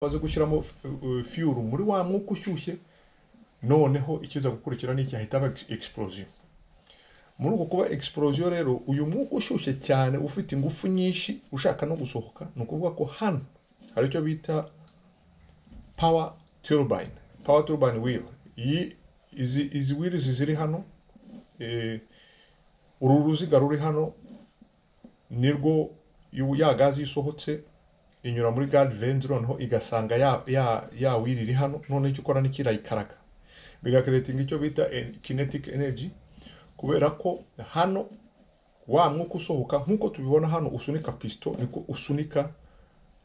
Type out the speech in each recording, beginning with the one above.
amaze gushyiramo fiyuru muri wa mwuka ushyushye noneho ikiza gukurikira ni iki ahita aba egisiporosiyo muri uko kuba egisiporosiyo rero uyu mwuka ushyushye cyane ufite ingufu nyinshi ushaka no gusohoka ni ukuvuga ko hano hari icyo bita pawa turubayini pawa turubayini wiri iyi izi izi wirizi ziri hano eh, uru ruziga ruri hano nirwo yu- ya gazi isohotse inyura muri gari venzi noneho igasanga ya ya ya wiri iri hano noneho icyo ikora ni iki irayikaraga bigakeretinga icyo bita kinetic energy kubera ko hano wa mwuka usohoka nk'uko tubibona hano usunika pisito niko usunika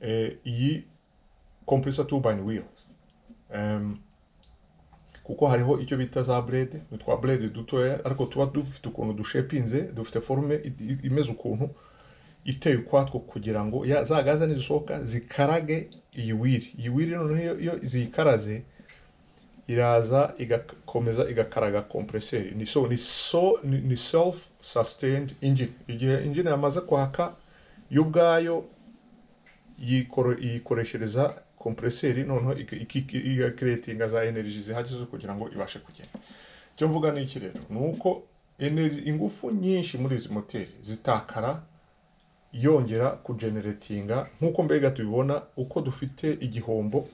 eh, iyi compressor turbine wheel Em, kuko hariho icyo bita za blade ni twa blade dutoya ariko tuba dufite ukuntu dushepinze dufite forume i- i- imeze ukuntu iteye ukwatwo kugira ngo ya, za gaze nizisohoka zikarage iyi wiri iyi wiri noneho iyo- iyo ziyikaraze iraza igakomeza igakaraga kompreseri ni so ni so ni, ni self sustained engine igihe engine yamaze kwaka yo ubwayo yikoro- yikoreshereza kompreseri noneho iki- iki- igakiretinga za energy zihagije zo kugira ngo ibashe kugenda icyo mvuga ni iki rero ni uko ener- ingufu nyinshi muri izi moteri zitakara yongera kujeneretinga nk'uko mbega tubibona uko dufite igihombo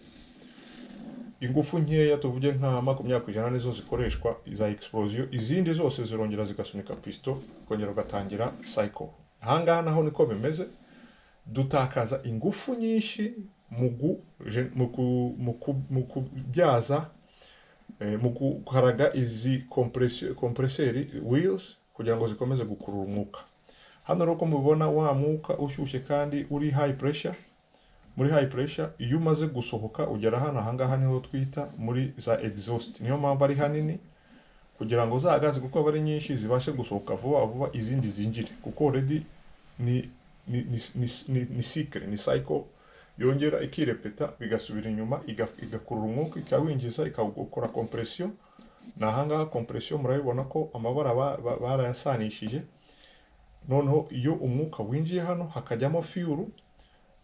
ingufu nkeya tuvuge nka makumyabiri ku ijana nizo zikoreshwa za exposiyo izindi zose zirongera zigasunika pisito ukongera ugatangira cycle ahangaha naho niko bimeze dutakaza ingufu nyinshi mu gu- je- mu ku- mu ku- mu kubyaza eh, mu gukaraga izi kompresi- kompreseri wheels kugira ngo zikomeze gukurura umwuka hano rero uko mubibona wa mwuka ushyushye kandi uri high pressure muri high pressure iyo umaze gusohoka ugera hano ahangaha niho twita muri za exhaust niyo mpamvu ari hanini kugira ngo za gaze kuko aba ari nyinshi zibashe gusohoka vuba vuba izindi zinjire kuko already ni ni ni ni ni, ni cycle ni cycle yongera ikirepeta bigasubira inyuma iga- igakurura umwuka ikawinjiza ikawukora compression ni ahangaha compression murabibona ko amabara ba- ba- barayasanishije noneho iyo umwuka winjiye hano hakajyamo fiyuru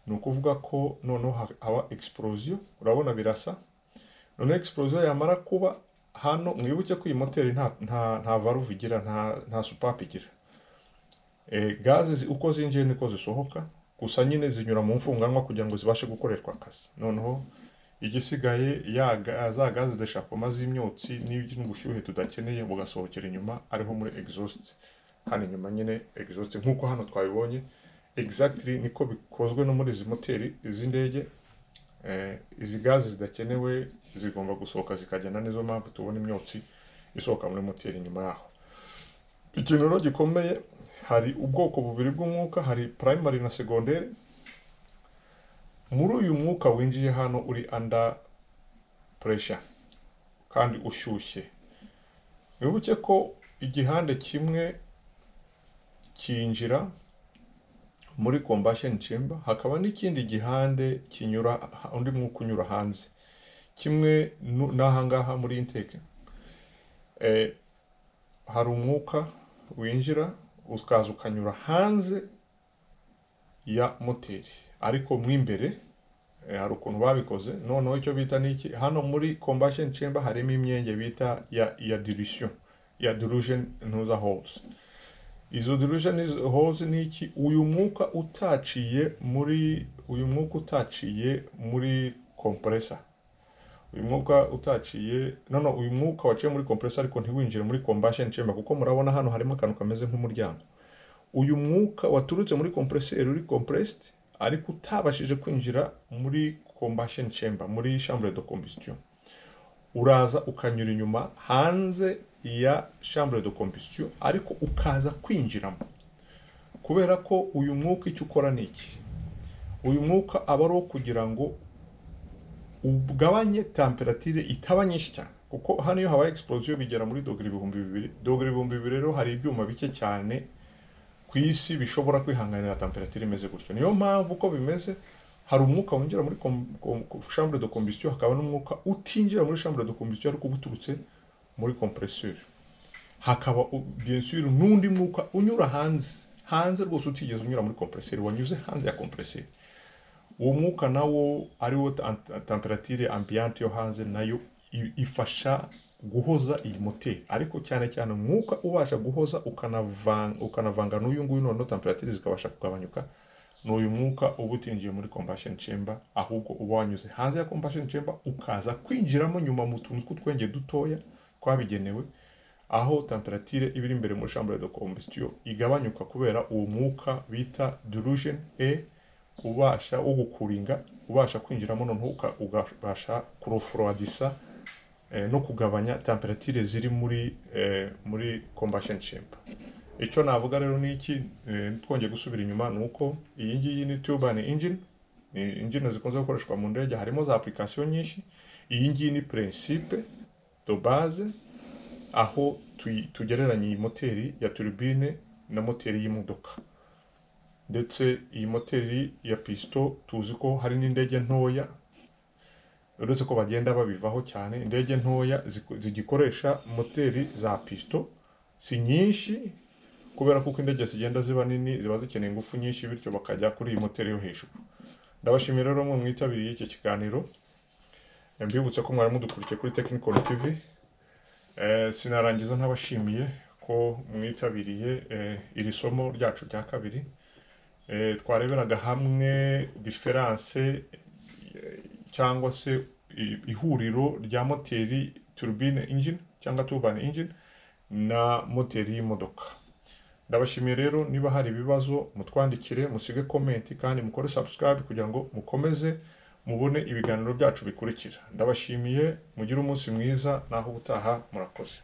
ni ukuvuga ko noneho ha- haba explosiyo urabona birasa noneho explosiyo yamara kuba hano mwibuke ko iyi moteri nta nta nta varuvu igira nta nta supapu igira e, gaze zi- uko zinjiye niko zisohoka gusa nyine zinyura mu mfunganwa kugira ngo zibashe gukoreshwa akazi noneho igisigaye ya ga- za gaze zidashakoma z'imyotsi n'ubushyuhe tudakeneye bugasohokera inyuma ariho muri exhaust hano inyuma nyine exhaust nk'uko hano twabibonye exactly niko bikozwe no muri izi moteri iz'indege eh, izi gaze zidakenewe zigomba gusohoka zikagenda nizo mpamvu tubona imyotsi isohoka muri moteri nyuma yaho ikintu rero gikomeye hari ubwoko bubiri bw'umwuka hari primary na secondary muri uyu mwuka winjiye hano uri under pressure kandi ushyushye wibuke ko igihande kimwe cyinjira muri combustion chamber hakaba n'ikindi gihande kinyura undi mwuka unyura hanze kimwe nu- n'ahangaha muri intake eh, hari umwuka winjira ukaza ukanyura hanze ya moteri ariko mo imbere eh, hari ukuntu babikoze noneho icyo bita ni iki hano muri combustion chamber harimo imyenge bita ya ya dilution ya dilution ntuza holes izo dilution izo holes ni iki uyu mwuka utaciye muri uyu mwuka utaciye muri compressor uyu mwuka utaciye no no uyu mwuka waciye muri compressor ariko ntiwinjire muri combustion chamber kuko murabona hano harimo akantu kameze nk'umuryango uyu mwuka waturutse muri compressor uri compressed ariko utabashije kwinjira muri combustion chamber muri chambre de combustion uraza ukanyura inyuma hanze ya chambre de combustion ariko ukaza kwinjiramo kubera ko uyu mwuka icyo ukora ni iki uyu mwuka aba ari uwo kugira ngo ugabanye temperatire itaba nyinshi cyane kuko hano iyo habaye exposiyo bigera muri dogere ibihumbi bibiri dogere ibihumbi bibiri rero hari ibyuma bike cyane ku isi bishobora kwihanganira temperatire imeze gutyo niyo mpamvu uko bimeze hari umwuka winjira muri com- com- com- chambre de combustion hakaba n'umwuka utinjira muri chambre de combustion ariko uba uturutse muri compresseur hakaba u- bien sûr n'undi mwuka unyura hanze hanze rwose utigeze unyura muri compresseur wanyuze hanze ya compresseur uwo mwuka nawo ariwo ta- temperature ambiyante yo hanze nayo i- ifasha guhoza iyi moteri ariko cyane cyane umwuka ubasha guhoza ukanavanga ukanavanga n'uyu nguyu noneho temperature zikabasha kugabanyuka ni uyu mwuka uba utinjiye muri combustion chamber ahubwo uba wanyuze hanze ya combustion chamber ukaza kwinjiramo nyuma mu tuntu tw'utwenge dutoya twabigenewe aho temperature iba iri imbere muri chambre de combustion igabanyuka kubera uwo mwuka bita dilution air ubasha wo gukuringa ubasha kwinjiramo noneho uka- ugabasha kuroforowadisa eh, no kugabanya temperature ziri muri eh, muri combustion chamber icyo navuga rero ni iki eh, twongeye gusubira inyuma ni uko iyi ngiyi ni turbine engine ni engine zikunze gukoreshwa mu ndege harimo za application nyinshi iyi ngiyi ni principe de base aho tuyi- tugereranya iyi moteri ya turbine na moteri y'imodoka ndetse iyi moteri ya pisito tuzi ko hari n'indege ntoya uretse ko bagenda babivaho cyane indege ntoya ziku- zigikoresha moteri za pisito si nyinshi kubera kuko indege zigenda ziba nini ziba zikeneye ingufu nyinshi bityo bakajya kuri iyi moteri yo hejuru ndabashimira rero mwe mwitabiriye iki kiganiro mbibutse ko mwari mudukurikiye kuri Technical TV Eh, sinarangiza ntabashimiye ko mwitabiriye eh, iri somo ryacu rya kabiri Eh, twareberaga hamwe diferanse eh, cyangwa se i- ihuriro rya moteri turbine engine cyangwa turbine engine na moteri y'imodoka ndabashimiye rero niba hari ibibazo mutwandikire musige komenti kandi mukore subscribe kugira ngo mukomeze mubone ibiganiro byacu bikurikira ndabashimiye mugire umunsi mwiza naho ubutaha murakoze